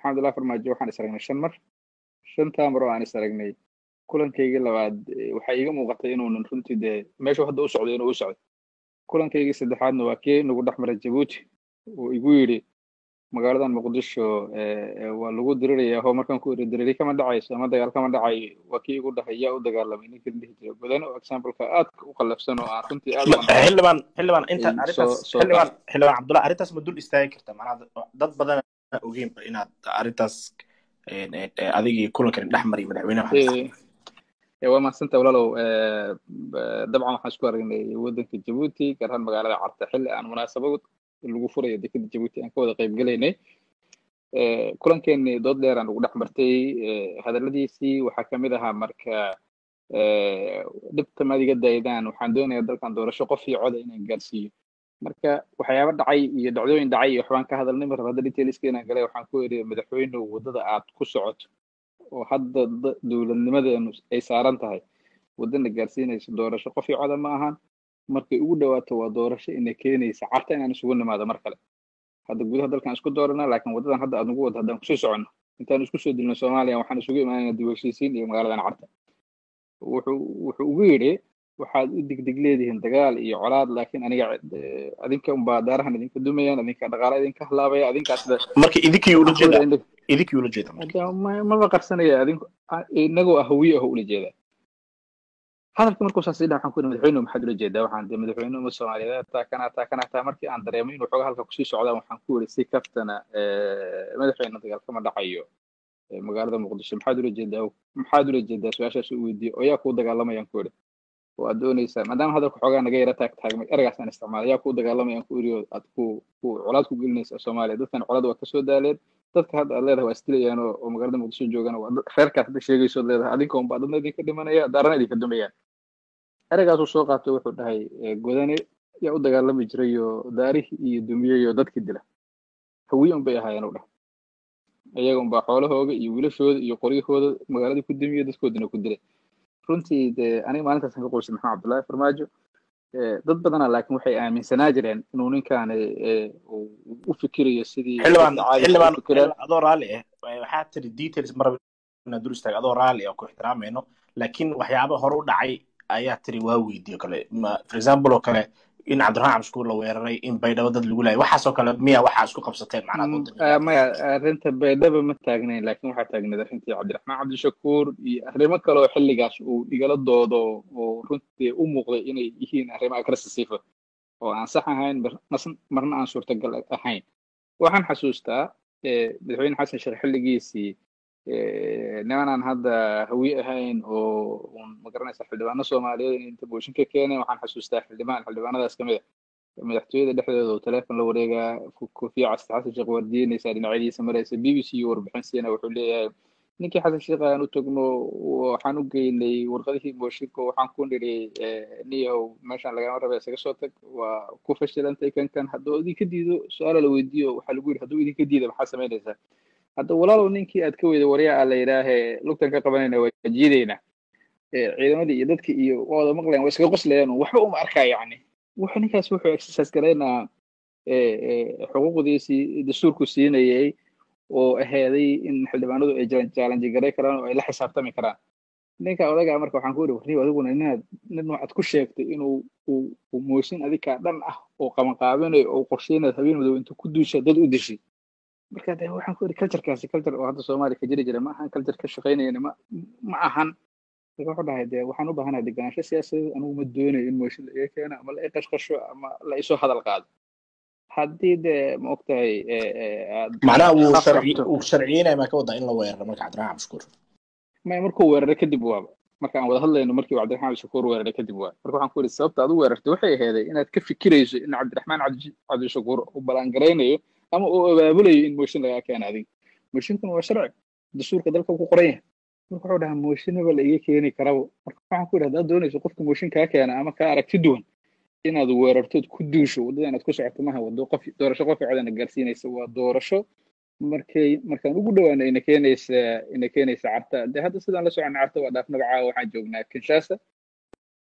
maxamed abdullahi farmaajo waxaan is aragnay shan mar shantaa mar oo aan is aragnay kulankaygii labaad waxaa iiga muuqatay inuunan runtii dee meeshuu hadda u socdo inuu u socdo kulankaygii saddexaadna waa kii nagu dhex maray jabuuti uu igu yidhi magaaladan muqdisho waa lagu diriraya oo markaan ku iri diriri kama dhacayso ama dagaal kama dhacayo waa kii igu dhahay yaa u dagaalamay ninkii dhihi jira godane oo exampleka aadka u qallafsan oo aan runtii aad xildhibaan xildhibaan inta arrintaas xildhibaan xildhibaan cabdullahi arrintaas ma dul istaagi karta macnaha dad badan ogeynba inaad arrintaas adigii kulankan dhex mariy madaxweynaha waa mahadsanta walaalow dabcan waxaan isku aragnay waddanka jabuuti gaar ahaan magaalada carta xilli aan munaasabad lagu furayo dekada jabuuti aan ka wada qayb gelaynay kulankeenii dood dheer aan ugu dhex martay hadalladiisii waxaa ka mid ahaa marka dhibta maad iga daydaan waxaan doonayaa dalkan doorasho qof iyo coda inaan gaarsiiyo marka waxyaaba dhacay iyo dhacdooyin dhacay iyo waxbaan ka hadalnay mar hadda detailska inaan galay waxaan ku iri madaxweynuhu waddada aad ku socoto oo hadda dowladnimadeenu ay saaran tahay waddana gaarsiinaysa doorasho qof iyo coda ma ahan markay ugu dhawaato waa doorasho ina keenaysa carta inaan isugu nimaado mar kale hadda gudaha dalkan isku dooranaa laakiin waddadan hadda aad nagu wada haddaan kusii soconno intaan isku soo dilno soomaaliya waxaan isugu imaanayna dib heshiisiin iyo magaaladan carta wuxuu wuxuu ugu yidhi waxaad u degdeg leedihiin dagaal iyo colaad laakiin aniga adinka unbaa daarahan idinka dumayaan adinka dhaqaala idinka halaabaya adinkaas marka idinkii ula jeeda idinkii ula jeeda maba qarsanaya adinku inagoo ah hawiye ah ula jeedaa hadalka markuu saas idhaa waxaan ku yidhi madaxweynuhu maxaad ula jeedaa waxaan de madaxweynuhu umad soomaaliyeed taa kana taa kana taa markii aan dareemay inuu xoogaa halka kusii socdaan waxaan ku yidhi si kaftana madaxweyne dagaal kama dhacayo magaalada muqdisho maxaad ula jeedaa maxaad ula jeedaa su-aashaas u weydiiyey oo yaa kuu dagaalamayaan ku yidhi oo aad doonaysaa maadaama hadalka xoogaa naga yara taag taagmay eragaas aan isticmaalay yaa kuu dagaalamayaan ku yidhi oo aad ku ku colaad ku gelinaysaa soomaaliya dadkan colaad waa kasoo daaleen dadka hadda aad leedahay waa isdilayaan oo magaalada muqdisho joogaan waa reerkaas hadda sheegaysood leedahay adinka unbaa dadna idinka dhimanaya daarana idinka dumayaan eragaasuu soo qaatay wuxuu dhahay godane yaa u dagaalami jiray oo daarihii iyo dumiyey oo dadkii dila hawiye unbay ahaayeen u dhah iyaga unbaa xoolahooga iyo wiilashooda iyo qoryahooda magaaladii ku dumiye dadkoodina ku dilay runtii dee aniga maalintaasaan ka qoysay maxamed cabdullaahi farmaajo dad badana laakiin waxay aaminsanaa jireen inuu ninkaani u fikirayo sidii xildhibaan adoo raalli ah waxaa tiri details maraba inaan dur istaaga adoo raalli ah ku ixtiraamayno laakiin waxyaaba hore u dhacay ayaa tiri waa weydiiyo kale for example oo kale in cabdiraxmaan cabshukuur la weeraray in baydhabo dad lagu laayay waxaasoo kale miya waxaa isku qabsateen macnaa maya arrinta baydhaba ma taagnayn laakiin waxaa taagnayd arrintii cabdiraxmaan cabdishakuur iyo arrimo kale oo xilligaas uu igala doodo oo runtii u muuqday inay yihiin arrimo agressisifa oo aan sax ahayn marna aan suurtagal ahayn waxaan xasuustaa madaxweyne xasan sheekh xilligiisii nimanaan hadda hawiye ahayn oo un magaranaysa xildhibaano soomaaliyeed in inta booshin ka keeneen waxaan xasuustaa xildhibaan xildhibaanadaas kamid a madaxtooyada dhexdeeda oo teleefon la wareegaa kofiya casta xasan sheekh waardiinaysa dhinacyadiisa maraysa b b c iyo warbixin siina wuxuu leeyahay ninkii xasan sheekh aan u tagno waxaan u geynay warqadihii booshinka waxaan ku nidhi niyahow meeshaan lagama raba isaga soo tag waa ku fashilantay kan kan hadduu idinka diido su-aala la weydiiyo waxaa lagu yidhi hadduu idinka diida maxaa samaynaysaa hadda walaalow ninkii aad ka weyda waryaa a la yidhaahee lugtan ka qabanayna waa jiidayna ciidamadii iyo dadkii iyo waa wada maqlayan waa iskaga qoslayaan waxba uma arkaa yacni wuxuu ninkaas wuxuu exercise garaynaa xuquuqdiisii dastuurku siinayay oo aheeday in xildhibaanadu ay challenge garay karaan oo ay la xisaabtami karaan ninka odagaa marka waxaan ku yidhi warniyo adiguna ninaad nin waxaad ku sheegtay inuu uu mooshin adikaa dhan ah oo qabanqaabinayo oo qorsheynayo habeen madow intuu ku duusha dad u dishay marka de waxaan ku yidhi culturekaasi culture oo hadda soomaaliya ka jiri jira ma ahan culture ka shaqaynayana ma ma ahan marka wuxuu dhahay de waxaan u baahanahay deganaansho siyaasadeed anigu ma doonayo in mooshin la iga keeno ama la i qashqasho ama la isoo hadal qaado haddii de ma ogtahay macnaha wuu sharci uu sharciyeynaya maa ka wadaa in la weeraro marka cabdiraxmaan cabshukuur maya markuu weeraray kadib waaba marka aan wada hadlayno markii cabdiraxmaan cabdishakuur weeraray kadib waa marka waxaan ku yidhi sababta aad u weerartay waxay aheeday inaad ka fikirayso in cabdiraxmaan cabdishakuur uu ballaangaraynayo ama uu abaabulayo in mooshin lagaa keena adiga mooshinkuna waa sharci dastuurka dalka ku qoran yahay marka wuxuu dhahaa mooshinaba la iga keeni karabo marka waxaan ku yidhi haddaad doonayso qofka mooshin kaa keena ama kaa aragti duwan inaad weerartood ku duusho waddada inaad ku socoto maha wado qof doorasho qof codana gaarsiinaysa waa doorasho markay markaan ugu dhawaano ina keenaysa ina keenaysa carta de hadda sidaan la socona carta waa dhaaf magacaa waxaan joognaa kinshasa